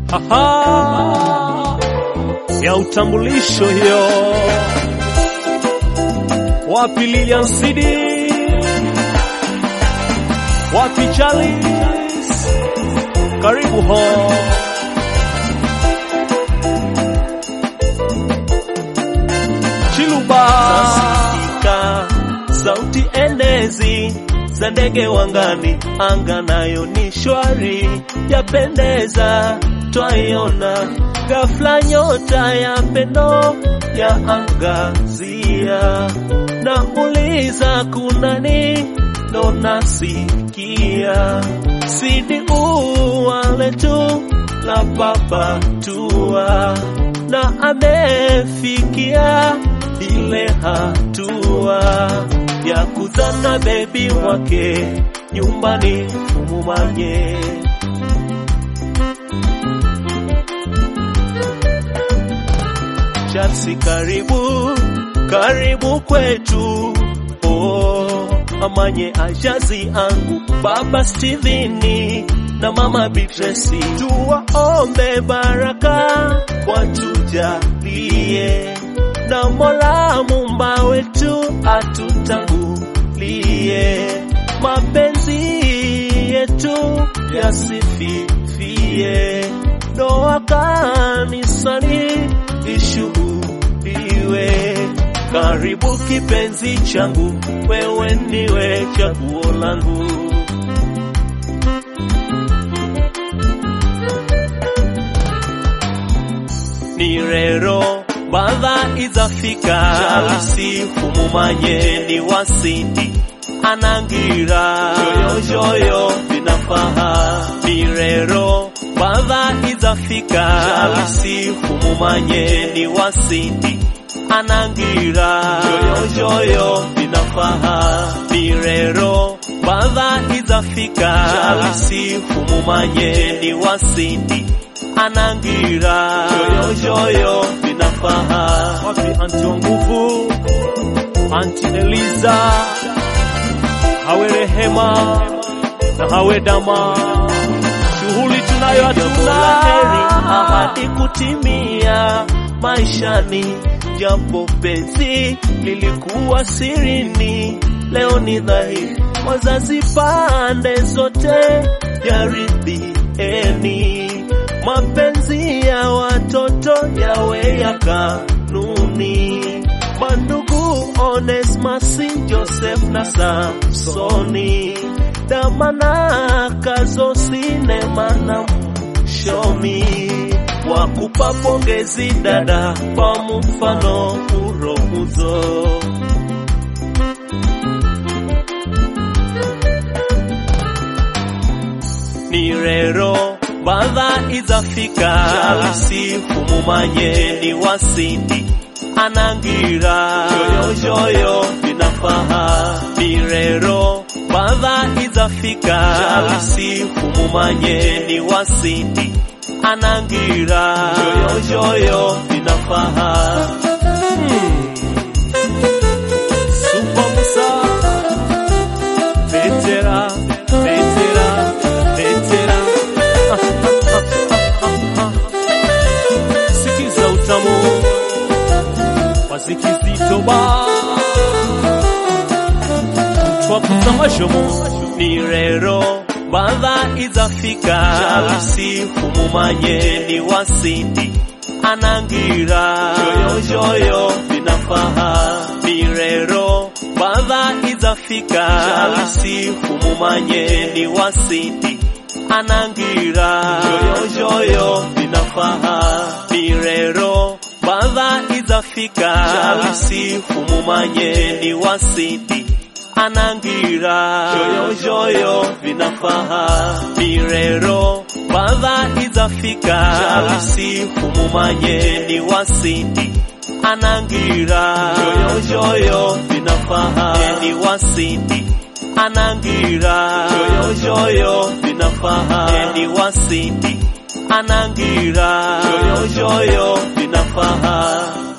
Aha, ya utambulisho hiyo. Wapi Lilian Sidi? Wapi Charles? Karibu ho. Chiluba. Zasikika sauti endezi za ndege wangani, anga nayo ni shwari, yapendeza, twaiona ghafla nyota ya pendo ya angazia, na uliza kunani, ndo nasikia sidi uwale tu la baba tua na amefikia ile hatua ya kuzana bebi wake nyumbani umumanye. Chelsea, karibu karibu kwetu oh, amanye ajazi angu baba Steveni na mama Beatrice, tuwaombe baraka watujalie, na Mola Muumba wetu atutangulie, mapenzi yetu yasififie, ndoa kanisani ishuhudiwe. Karibu kipenzi changu, wewe ndiwe chaguo langu. ni rero badha izafika Chalisi humumanye ni wasindi anangira joyojoyo vinafaha ni rero badha izafika Chalisi humumanye ni wasindi anangira joyojoyo vinafaha ni rero badha izafika Chalisi humumanye ni wasindi anangira joyojoyo vinafaha Wapi anti wa nguvu? Anti Eliza, hawe Rehema na hawe Dama, shughuli tunayo jambo la heri hatuna ahadi kutimia maishani, japo penzi lilikuwa sirini, leo ni dhahiri, wazazi pande zote jaridhieni, mapenzi ya watoto yawe ya kanuni. Mandugu Onesmasi, Joseph na Samsoni, Damana Kazo, Sinema na Shomi wakupa pongezi dada kwa mfano uromuzo. ni rero badha izafika Chalisi humumanye ni wasindi anangira joyojoyo vinafaha ni rero badha izafika Chalisi humumanye ni wasindi anangira joyojoyo vinafaha Super Musa, Vetera, Vetera, Vetera. Sikiza utamu wazikizito ba twakuza mashomo ni rero badha izafika Chalisi humumanye ni wasindi anangira joyojoyo vinafaha ni rero badha izafika Chalisi humumanye ni wasindi anangira joyojoyo vinafaha ni rero badha izafika Chalisi humumanye ni wasindi anangira joyojoyo vinafaha ni rero badha izafika Chalisi humumanye ni wasindi anangira joyojoyo vinafaha ni wasindi anangira joyojoyo vinafaha ni wasindi anangira joyojoyo vinafaha